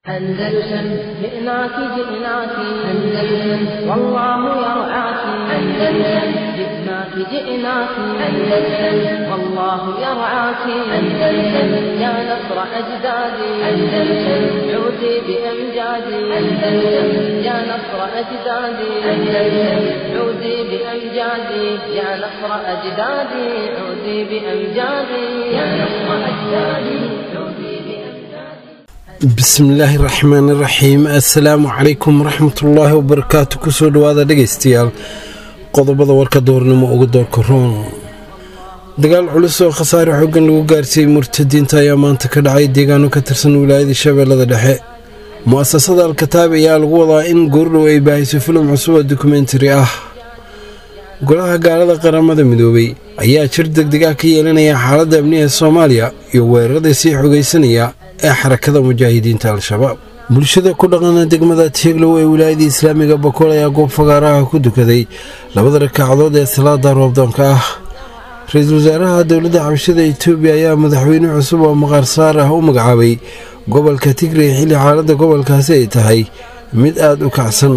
أندلسن جئناك جئناك أندلسن والله يرعاك أندلسن جئناك جئناك أندلسن والله يرعاك أندلسن يا نصر أجدادي أندلسن عودي بأمجادي أندلسن يا نصر أجدادي أندلسن عودي بأمجادي يا نصر أجدادي عودي بأمجادي يا نصر أجدادي عودي بأمجادي bismillaahi raxmaani raxiim assalaamu calaykum waraxmatullaahi wabarakaatu kusoo dhawaada dhegaystayaal qodobada warka doornimo uga doorka roon dagaal culus oo khasaare xoogan lagu gaarsiiyey murtadiinta ayaa maanta ka dhacay deegaano ka tirsan wilaayada shabeellada dhexe mu-asasada alkataab ayaa lagu wadaa in goordhow ay baahiso filim cusub oo dokumentari ah golaha gaalada qaramada midoobay ayaa jir degdeg ah ka yeelanaya xaaladda amniga soomaaliya iyo weerarada sii xogaysanaya ee xarakada mujaahidiinta al-shabaab bulshada ku dhaqana degmada tieglow ee wilaayada islaamiga bakool ayaa goob fagaaraha ku dukaday labada rakaacadood ee salaada roobdoonka ah ra-iisul wasaaraha dowladda xabashada etoobiya ayaa madaxweyne cusub oo maqaar saar ah u magacaabay gobolka tigray xilli xaaladda gobolkaasi ay tahay mid aada u kacsan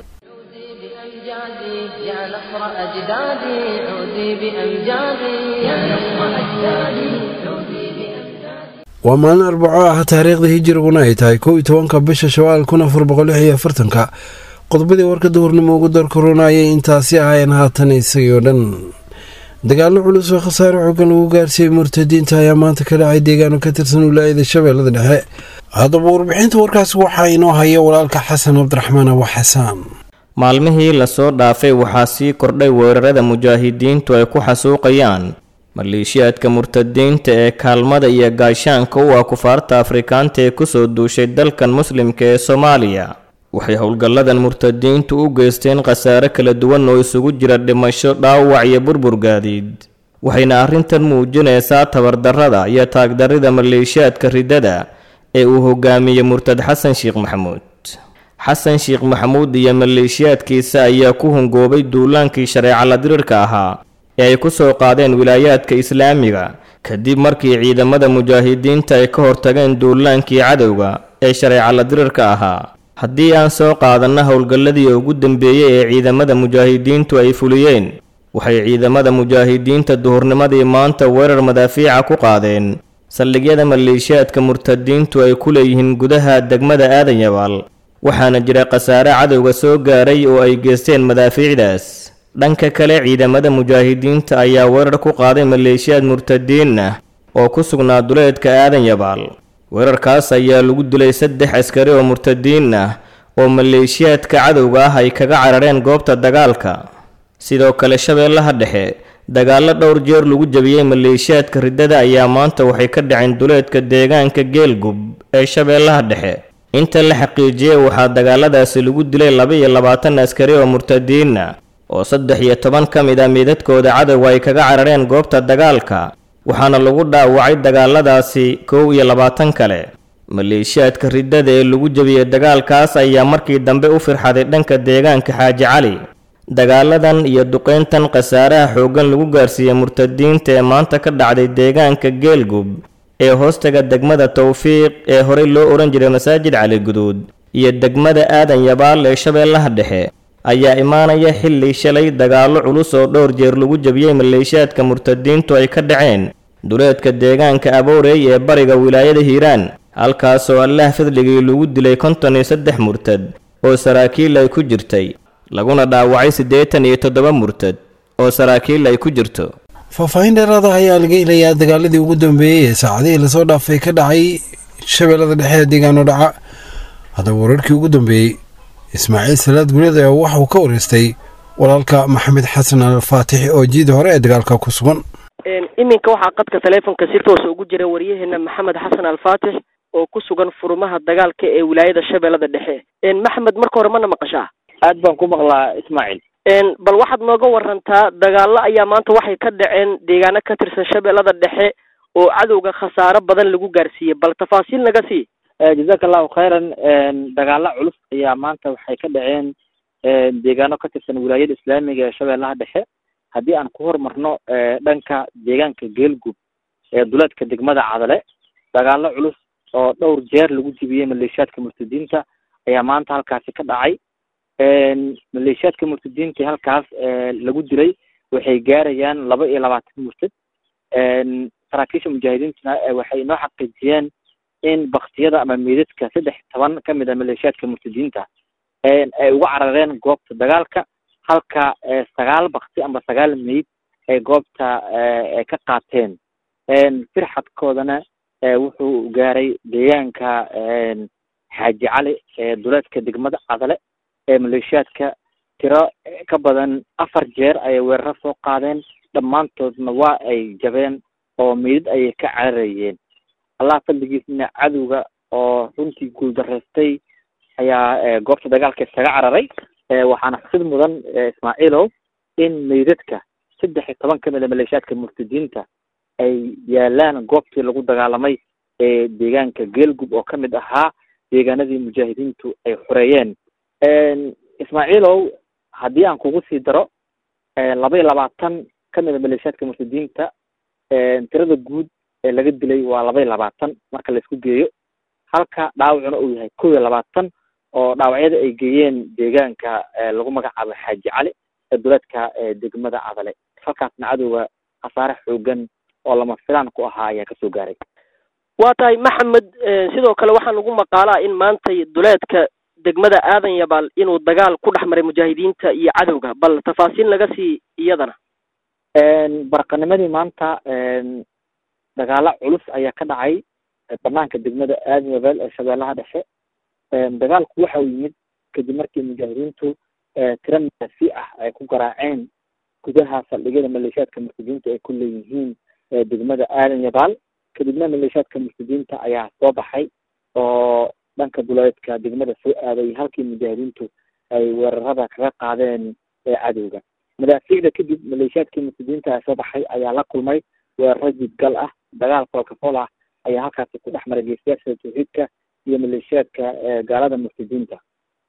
عودي بأمجادي يا نصر أجدادي عودي بأمجادي يا نصر أجدادي عودي بأمجادي waa maalin arbaco ah taariikhda hijiriguna ay tahay kow iyo tobanka bisha shawaal kun afar boqol lix iyo afartanka qodobadii warka duhurnimo ugu darkorona ayay intaasi ahaayeen haatan isagii oo dhan dagaallo culus oo khasaare xoogan lagu gaarsiiyey murtadiinta ayaa maanta ka dhacay deegaano ka tirsan wilaayada shabeellada dhexe haddaba warbixinta warkaas waxaa inoo haya walaalka xasan cabdiraxmaan abu xasaan maalmihii lasoo dhaafay waxaa sii kordhay weerarada mujaahidiintu ay ku xasuuqayaan maleeshiyaadka murtadiinta ee kaalmada iyo gaashaanka u ah kufaarta afrikaanta ee kusoo duushay dalkan muslimka ee soomaaliya waxay howlgalladan murtadiintu u geysteen khasaare kala duwan oo isugu jira dhimasho dhaawac iyo burbur gaadiid waxayna arrintan muujinaysaa tabardarrada iyo taagdarrida maleeshiyaadka riddada ee uu hogaamiyey murtad xasan sheekh maxamuud xasan sheekh maxamuud iyo maleeshiyaadkiisa ayaa ku hungoobay duulaankii shareeca la dirirka ahaa ee ay ku soo qaadeen wilaayaadka islaamiga kadib markii ciidamada mujaahidiinta ay ka hortageen duulaankii cadowga ee shareeca la dirirka ahaa haddii aan soo qaadanna howlgalladii ugu dambeeyey ee ciidamada mujaahidiintu ay fuliyeen waxay ciidamada mujaahidiinta duhurnimadii maanta weerar madaafiica ku qaadeen saldhigyada maleeshiyaadka murtadiintu ay ku leeyihiin gudaha degmada aadan yabaal waxaana jira khasaare cadowga soo gaaray oo ay geysteen madaafiicdaas dhanka kale ciidamada mujaahidiinta ayaa weerar ku qaaday maleeshiyaad murtadiin ah oo ku sugnaa duleedka aadan yabaal weerarkaas ayaa lagu dilay saddex askari oo murtadiin ah oo maleeshiyaadka cadowga ah ay kaga carareen goobta dagaalka sidoo kale shabeellaha dhexe dagaallo dhowr jeer lagu jabiyey maleeshiyaadka riddada ayaa maanta waxay ka dhaceen duleedka deegaanka geelgub ee shabeellaha dhexe inta la xaqiijiyey waxaa dagaaladaasi lagu dilay laba iyo labaatan askari oo murtadiin ah oo saddex iyo toban ka mid ah meedadkooda cadowga ay kaga carareen goobta dagaalka waxaana lagu dhaawacay dagaaladaasi kow iyo labaatan kale maleeshiyaadka riddada ee lagu jebiyey dagaalkaas ayaa markii dambe u firxaday dhanka deegaanka xaaji cali dagaaladan iyo duqeyntan khasaaraha xooggan lagu gaarsiiyey murtadiinta ee maanta ka dhacday deegaanka geelgub ee hoostaga degmada towfiiq ee horey loo odhan jiray masaajid cali guduud iyo degmada aadan yabaal ee shabeellaha dhexe ayaa imaanaya xilli shalay dagaallo culus oo dhowr jeer lagu jebiyey maleeshiyaadka murtadiintu ay ka dhaceen duleedka deegaanka aboorey ee bariga wilaayada hiiraan halkaasoo allaah fadligii lagu dilay konton iyo saddex murtad oo saraakiil ay ku jirtay laguna dhaawacay siddeetan iyo toddoba murtad oo saraakiil ay ku jirto faahfaahin dheeraada ayaa laga helayaa dagaaladii ugu dambeeyey ee saacadihii lasoo dhaafay ka dhacay shabeellada dhexe ee deegaano dhaca haddaba wararkii ugu dambeeyey ismaaciil salaad guleed ayaa waxauu ka wareystay walaalka maxamed xasan al faatix oo jiida hore ee dagaalka ku sugan iminka waxaa qadka taleefonka si toosa ugu jira waryaheena maxamed xasan alfaatix oo ku sugan furumaha dagaalka ee wilaayada shabeellada dhexe maxamed marka hore mana maqashaa aad baan ku maqlaa ismaaciil bal waxaad nooga warantaa dagaallo ayaa maanta waxay ka dhaceen deegaano ka tirsan shabeellada dhexe oo cadowga khasaaro badan lagu gaarsiiyey bal tafaasiil naga sii jazaka allahu khayran dagaalo culus ayaa maanta waxay ka dhaceen deegaano ka tirsan wilaayada islaamiga ee shabeellaha dhexe haddii aan ku hormarno dhanka deegaanka geelgub ee duleedka degmada cadale dagaalo culus oo dhowr jeer lagu jibiyey maleeshiyaadka murtadiinta ayaa maanta halkaasi ka dhacay maleeshiyaadka murtadiinta halkaas lagu dilay waxay gaarayaan laba iyo labaatan murtad saraakiisha mujaahidiintuna waxay inoo xaqiijiyeen in baktiyada ama meydadka saddex toban kamid a maleeshiyaadka murtadiinta ay uga carareen goobta dagaalka halka sagaal bakti ama sagaal meyd ay goobta ka qaateen firxadkoodana wuxuu gaaray deegaanka xaaji cali duleedka degmada cadale ee maleeshiyaadka tiro ka badan afar jeer ayay weeraro soo qaadeen dhammaantoodna waa ay jabeen oo meydad ayay ka cararayeen allah fadligiisna cadowga oo runtii guuldaraystay ayaa goobta dagaalka isaga cararay waxaana xusid mudan ismaaciilow in meydadka saddex iyo toban kamid a maleeshiyaadka murtadiinta ay yaalaan goobtii lagu dagaalamay ee deegaanka geelgub oo kamid ahaa deegaanadii mujaahidiintu ay xoreeyeen ismaaciilow haddii aan kugu sii daro laba iyo labaatan kamid a maleeshiyaadka murtadiinta tirada guud ee laga dilay waa laba iyo labaatan marka laisku geeyo halka dhaawacuna uu yahay kow iyo labaatan oo dhaawacyada ay geeyeen deegaanka lagu magacaabo xaaji cali ee duleedka degmada cadale halkaasna cadowga khasaare xoogan oo lama filaan ku ahaa ayaa kasoo gaaray waa tahay maxamed sidoo kale waxaa lagu maqaalaa in maantay duleedka degmada aadan yabaal inuu dagaal ku dhex maray mujaahidiinta iyo cadowga bal tafaasiil naga sii iyadana barqanimadii maanta dagaalo culus ayaa ka dhacay banaanka degmada aadan yabaal ee shabeellaha dhexe dagaalku waxa uu yimid kadib markii mujaahidiintu tiro maasi ah ay ku garaaceen gudaha saldhigyada maleeshiyaadka murtadiinta ay ku leeyihiin degmada aadan yabaal kadibna maleeshiyaadka murtadiinta ayaa soo baxay oo dhanka duleedka degmada soo aaday halkii mujaahidiintu ay weerarada kaga qaadeen cadowga madaafiicda kadib maleeshiyaadkii murtadiinta ee soo baxay ayaa la kulmay weeraro jidgal ah dagaal foolkafol ah ayaa halkaasi ku dhex maray geesiyaasha tawxiidka iyo maleeshiyaadka gaalada murtadiinta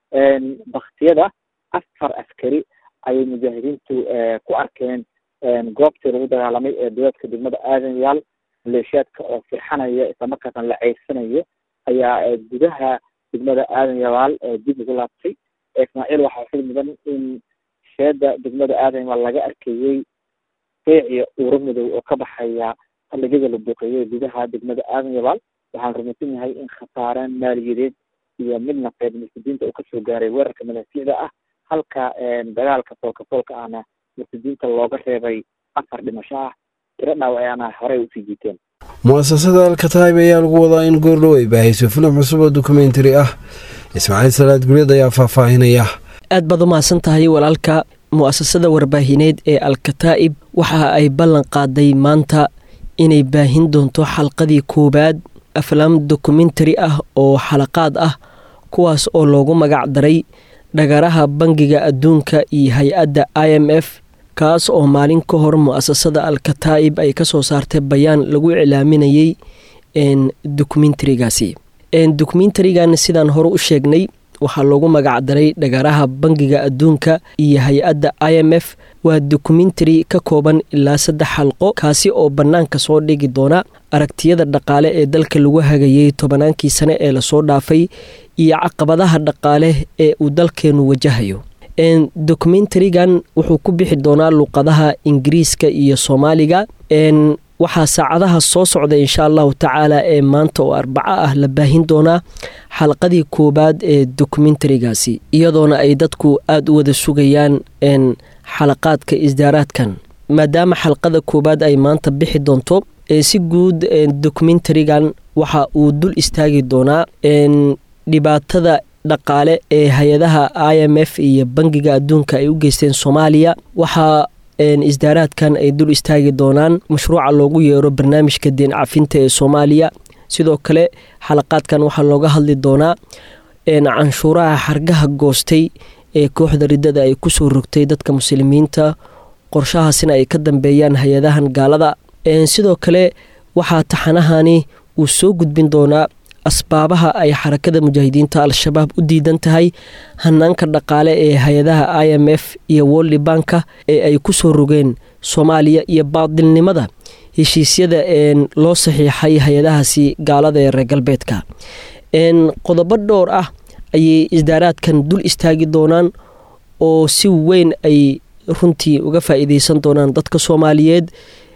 baktiyada afar askari ayay mujaahidiintu ku arkeen goobtii lagu dagaalamay ee duleedka degmada aadan yaal maleeshiyaadka oo firxanaya islamarkaasna la ceysanayo ayaa gudaha degmada aadan yabaal dib ugu laabtay ismaaciil waxaa xil mudan in sheeda degmada aadan yabaal laga arkayey feeciyo uuro madow oo ka baxaya saldhigyada la buuqeeyey gudaha degmada aadan yabaal waxaan rumaysan yahay in khasaaraan maaliyadeed iyo mid nafeed murtadiinta uu kasoo gaaray weerarka madaafiicda ah halka dagaalka foolka foolka ahna murtadiinta looga reebay afar dhimasho ah tiro dhaawacaana horey usii jiiteen mu-asasada alkataib ayaa lagu wadaa in goordhow ay baahayso filim cusub oo dokumentary ah ismaaciil salaad guryad ayaa faahfaahinaya aad baad u mahadsan tahay walaalka mu-asasada warbaahineed ee alkataa'ib waxa ay ballan qaaday maanta inay baahin doonto xalqadii koowaad aflaam dokumentary ah oo xalaqaad ah kuwaas oo loogu magac daray dhagaraha bangiga adduunka iyo hay-adda i m f kaas oo maalin ka hor mu-asasada alkataa'ib ay kasoo saartay bayaan lagu iclaaminayey dokumentarigaasi dokumentarigan sidaan hore u sheegnay waxaa loogu magac daray dhagaraha bangiga adduunka iyo hay-adda i m f waa dokumentary ka kooban ilaa saddex xalqo kaasi oo bannaanka soo dhigi doona aragtiyada dhaqaale ee dalka lagu hagayey tobanaankii sane ee lasoo dhaafay iyo caqabadaha dhaqaale ee uu dalkeenu wajahayo dokumentarigan wuxuu ku bixi doonaa luqadaha ingiriiska iyo soomaaliga waxaa saacadaha soo socda insha allahu tacaala ee maanta oo arbaco ah la baahin doonaa xalqadii koowaad ee dokumentarigaasi iyadoona ay dadku aada u wada sugayaan xalaqaadka isdaaraadkan maadaama xalqada koowaad ay maanta bixi doonto si guud dokumentarigan waxa uu dul istaagi doonaa dhibaatada dhaqaale ee hay-adaha i m f iyo bangiga adduunka ay u geysteen soomaaliya waxaa isdaaraadkan ay dul istaagi doonaan mashruuca loogu yeero barnaamijka deen cafinta ee soomaaliya sidoo kale xalaqaadkan waxaa looga hadli doonaa canshuuraha xargaha goostay ee kooxda riddada ay kusoo rogtay dadka muslimiinta qorshahaasina ay ka dambeeyaan hay-adahan gaalada sidoo kale waxaa taxanahani uu soo gudbin doonaa asbaabaha ay xarakada mujaahidiinta al-shabaab u diidan tahay hanaanka dhaqaale ee hay-adaha i m f iyo wolli banka ee ay ku soo rogeen soomaaliya iyo baadilnimada heshiisyada loo saxiixay hay-adahaasi gaalada ee reer galbeedka qodobo dhowr ah ayay isdaaraadkan dul istaagi doonaan oo si weyn ay runtii uga faa-iideysan doonaan dadka soomaaliyeed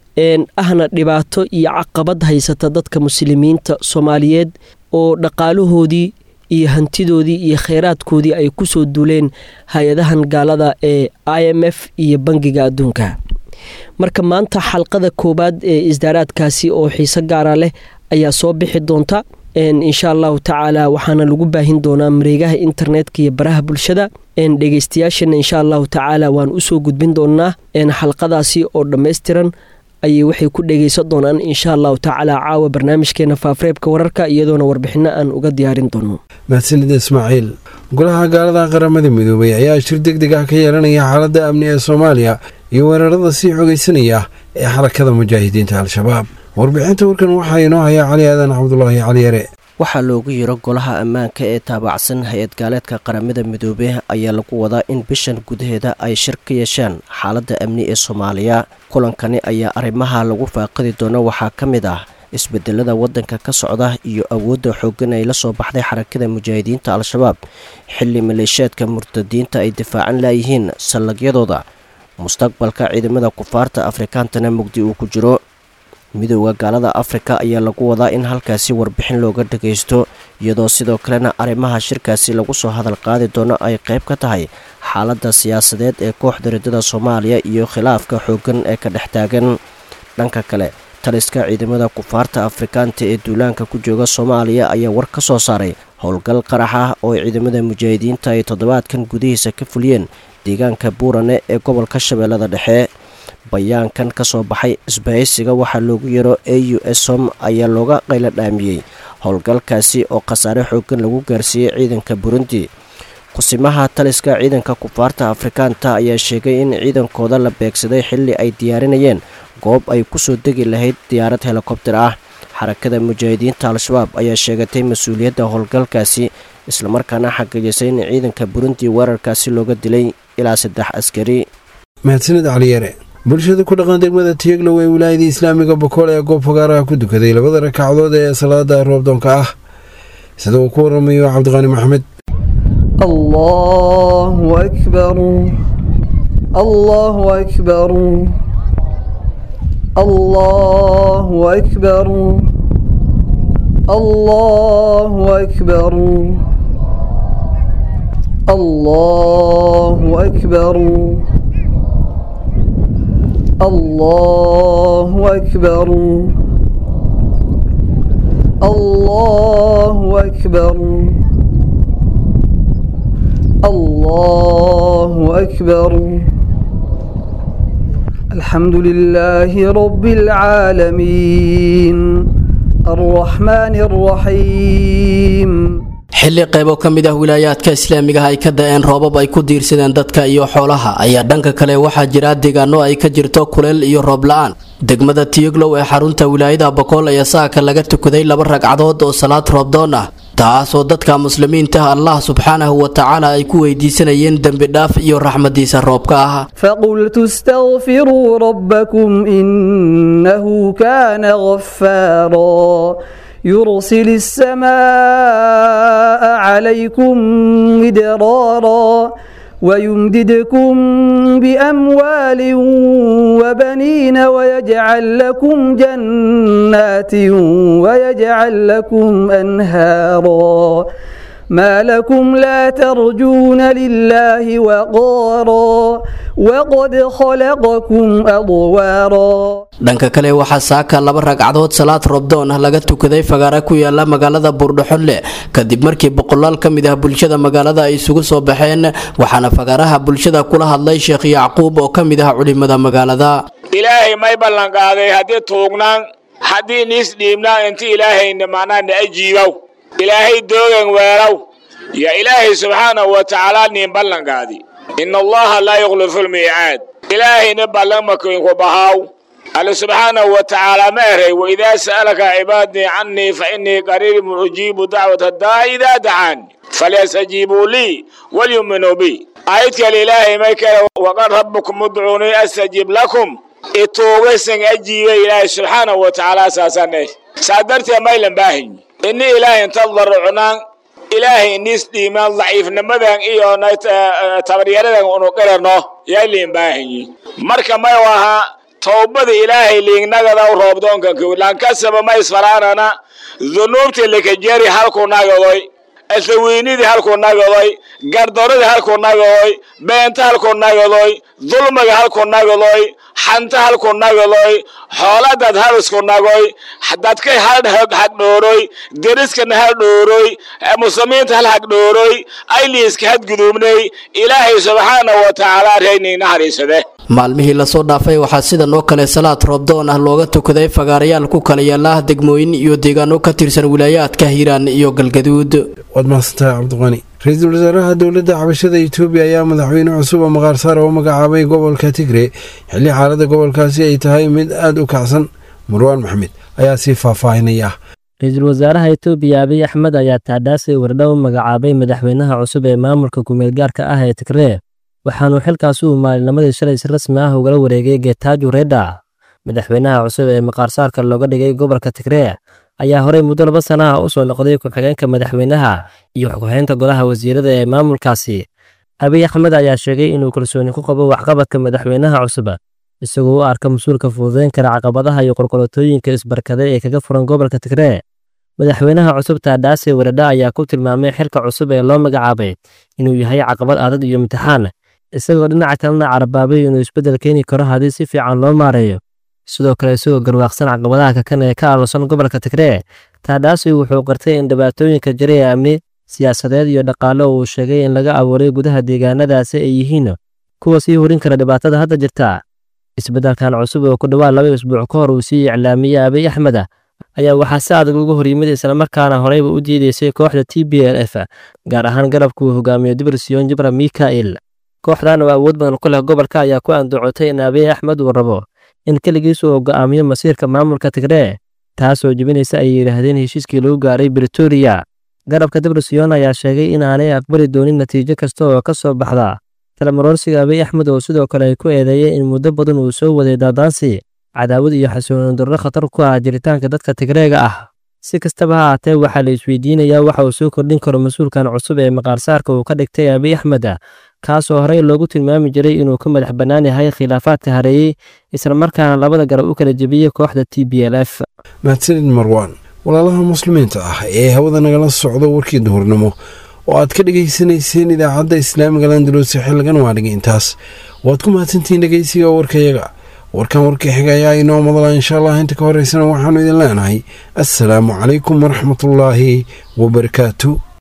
ahna dhibaato iyo caqabad haysata dadka muslimiinta soomaaliyeed oo dhaqaalahoodii iyo hantidoodii iyo kheyraadkoodii ay kusoo duuleen hay-adahan gaalada ee i m f iyo bangiga adduunka marka maanta xalqada koowaad ee isdaaraadkaasi oo xiise gaara leh ayaa soo bixi doonta insha allahu tacaala waxaana lagu baahin doonaa mareegaha internetka iyo baraha bulshada dhegeystayaashana insha allahu tacaala waan usoo gudbin doonaa xalqadaasi oo dhammaystiran ayay waxay ku dhegeysan doonaan insha allahu tacaala caawa barnaamijkeena faafreebka wararka iyadoona warbixino aan uga diyaarin doono mahadsanida ismaaciil golaha gaalada qaramada midoobay ayaa shir deg deg ah ka yeelanaya xaaladda amni ee soomaaliya iyo weerarada sii xogeysanaya ee xarakada mujaahidiinta al-shabaab warbixinta warkan waxaa inoo hayaa cali aadan cabdulaahi caliyare waxaa loogu yiro golaha ammaanka ee taabacsan hay-ad gaaleedka qaramada midoobe ayaa lagu wadaa in bishan gudaheeda ay shir ka yeeshaan xaaladda amni ee soomaaliya kulankani ayaa arrimaha lagu faaqidi doono waxaa ka mid ah isbedelada waddanka ka socda iyo awoodda xooggan ay la soo baxday xarakada mujaahidiinta al-shabaab xilli maleeshiyaadka murtadiinta ay difaacan laayihiin sallagyadooda mustaqbalka ciidamada kufaarta afrikaantana mugdi uu ku jiro midooda gaalada afrika ayaa lagu wadaa in halkaasi warbixin looga dhagaysto iyadoo sidoo kalena arrimaha shirkaasi lagu soo hadal qaadi doono ay qayb ka tahay xaaladda siyaasadeed ee kooxda riddada soomaaliya iyo khilaafka xooggan ee ka dhex taagan dhanka kale taliska ciidamada kufaarta afrikaanta ee duulaanka ku jooga soomaaliya ayaa war ka soo saaray howlgal qarax ah oo ciidamada mujaahidiinta ay toddobaadkan gudihiisa ka fuliyeen deegaanka buurane ee gobolka shabeellada dhexe bayaankan ka soo baxay isbahaysiga waxaa loogu yaro a u som ayaa looga qaylo dhaamiyey howlgalkaasi oo khasaare xooggan lagu gaarsiiyey ciidanka burundi kusimaha taliska ciidanka kufaarta afrikaanta ayaa sheegay in ciidankooda la beegsaday xilli ay diyaarinayeen goob ay kusoo degi lahayd diyaarad helikobter ah xarakada mujaahidiinta al-shabaab ayaa sheegatay mas-uuliyadda howlgalkaasi islamarkaana xaqiijisay in ciidanka burundi weerarkaasi looga dilay ilaa saddex askari mahadsanid caliyare bulshada ku dhaqan degmada tiyeglow ee wilaayada islaamiga bokool ee goob fogaaraha ku dukaday labada ragcadood ee salaada roobdoonka ah sida uu ku waramayo cabdiqaani maxamed allahu akbar allahu akbar allahu akbar allahu akbar allahu akbar الله أكبر الله أكبر الله أكبر الحمد لله رب العالمين الرحمن الرحيم xilli qaybo ka mid ah wilaayaadka islaamigaha ay ka da-een roobab ay ku diirsadeen dadka iyo xoolaha ayaa dhanka kale waxaa jira deegaano ay ka jirto kuleel iyo roob la-aan degmada tiyoglow ee xarunta wilaayada bokool ayaa saaka laga tukaday laba ragcadood oo salaad roobdoon ah taasoo dadka muslimiinta allah subxaanahu wa tacaala ay ku weydiisanayeen dembi dhaaf iyo raxmadiisa roobka ah فقلت استغفروا ربكم إنه كان غفارا يرسل السماء عليكم مدرارا ويمددكم بأموال وبنين ويجعل لكم جنات ويجعل لكم أنهارا ما لكم لا ترجون لله وقارا وقد خلقكم أضوارا dhanka kale waxaa saaka laba ragcadood salaad roobdoon ah laga tukaday fagaara ku yaala magaalada buurdhaxonle kadib markii boqolaal ka mid ah bulshada magaalada ay isugu soo baxeen waxaana fagaaraha bulshada kula hadlay sheekh yacquub oo ka mid ah culimada magaalada ilaahay may ballanqaaday haddii tuugnaan haddii niis dhiibnaan inti ilaahayna macnaa na ajiibow ilaahay doogan weelow yaa ilaahay subxaanahu wa tacaala niin ballanqaadi ina allaha laa yukhlifu lmiicaad ilaahayna ballanmakoinku bahaaw alle subxaanahu wa tacaala ma eray waidaa sa'alaka cibaadii cannii fa innii qariibun ujiibu dacwata daa idaa dacaani falyastajiibuu lii walyuminuu bi aayad kale ilaahay may kale waqad rabbukum udcuunii astajib lakum ituugasan ajiiba ilaahay subxaanahu wa tacaala saasane saa darteed maylan baahanyi ini ilaahay inta darucnaan ilaahay inis dhiimaan daciifnimadan iyo tabaryaradan unu qirano yayliin baahanyi marka may ahaa towbada ilaahay liignagada roobdoonkan lankasaba ma isfaraanana dunuubtii lakajeri halku nagadoy asawiinidii halku nagadoy gardaradii halku nagadoy beenta halku nagadoy dulmiga halku nagadoy xanta halku nagadoy xooladad hal isku nagoy dadkay hal hagdhooroy deriskana hal dhooroy muslimiinta hal hagdhooroy ayliiska hadguduubnay ilaahay subxaanahu wa tacaala reynay naxariisade maalmihii lasoo dhaafay waxaa sidan oo kale salaad roobdoon ah looga tukaday fagaarayaal ku kala yaala degmooyin iyo deegaano ka tirsan wilaayaadka hiiraan iyo galgaduud waad mahadsantahay cabdiqani ra-iisul wasaaraha dowladda xabashada etoobiya ayaa madaxweyne cusub oo maqaarsaar oo magacaabay gobolka tigre xilli xaaladda gobolkaasi ay tahay mid aada u kacsan marwaan maxamed ayaa sii faahfaahinaya ra-iisul wasaaraha etoobiya abiy axmed ayaa taadhaasay wardhow magacaabay madaxweynaha cusub ee maamulka kumeelgaarka ah ee tigree waxaanuu xilkaasi uu maalinimadii shalay si rasmi ah ugala wareegay getaaju reda madaxweynaha cusub ee maqaarsaarka looga dhigay gobolka tigree ayaa horey muddo laba sana ah u soo noqday ku-xigeenka madaxweynaha iyo ku-xigeenka golaha wasiirada ee maamulkaasi abiy axmed ayaa sheegay inuu kalsooni ku qabo waxqabadka madaxweynaha cusub isagoo u arka mas-uulka fududeyn kara caqabadaha iyo qorqolotooyinka isbarkaday ee kaga furan gobolka tigree madaxweynaha cusub taadhaase waradha ayaa ku tilmaamay xilka cusub ee loo magacaabay inuu yahay caqabad adag iyo imtixaan isagoo dhinaca kalena carabaabay inuu isbeddel keeni karo haddii si fiican loo maareeyo sidoo kale isagoo garwaaqsan caqabadaha kakan ee ka aaloosan gobolka tigree taadhaasi wuxuu qartay in dhibaatooyinka jira ee amni siyaasadeed iyo dhaqaale uu sheegay in laga abuuray gudaha deegaanadaasi ay yihiin kuwa sii horin kara dhibaatada hadda jirta isbeddelkan cusub oo ku dhowaad laba isbuuc ka hor uu sii iclaamiyey abiy axmed ayaa waxaa si adag uga hor yimid islamarkaana horeyba u diideysay kooxda t b l f gaar ahaan garabka uu hogaamiyo dibrisyon jibra mika'il kooxdan oo awood badan ku leh gobolka ayaa ku andacotay in abiy axmed uu rabo in keligiis uu go'aamiyo masiirka maamulka tigree taasoo jebinaysa ay yidhaahdeen heshiiskii lagu gaaray britoria garabka dibrisyon ayaa sheegay in aanay aqbali doonin natiijo kasta oo ka soo baxda talamaroorsiga abiy axmed oo sidoo kale ay ku eedeeyeen in muddo badan uu soo waday daadaansi cadaawad iyo xasuunin darro khatar ku ah jiritaanka dadka tigreega ah si kastaba ha haatee waxaa la isweydiinayaa waxa uu soo kordhin karo mas-uulkan cusub ee maqaarsaarka uu ka dhigtay abiy axmed kaasoo horey loogu tilmaami jiray inuu ka madax bannaan yahay khilaafaadka hareeyey islamarkaana labada garab u kala jebiyey kooxda t b l f mahadsanid marwaan walaalaha muslimiinta ah ee hawada nagala socdo warkii duhurnimo oo aad ka dhegaysanayseen idaacadda islaamiga landalosi xilligan waa dhigay intaas waad ku mahadsantihiin dhegeysiga warkayaga warkan warkii xiga ayaa inoo madala insha allah inta ka horeysana waxaanu idin leenahay assalaamu calaykum waraxmatullaahi wabarakaatu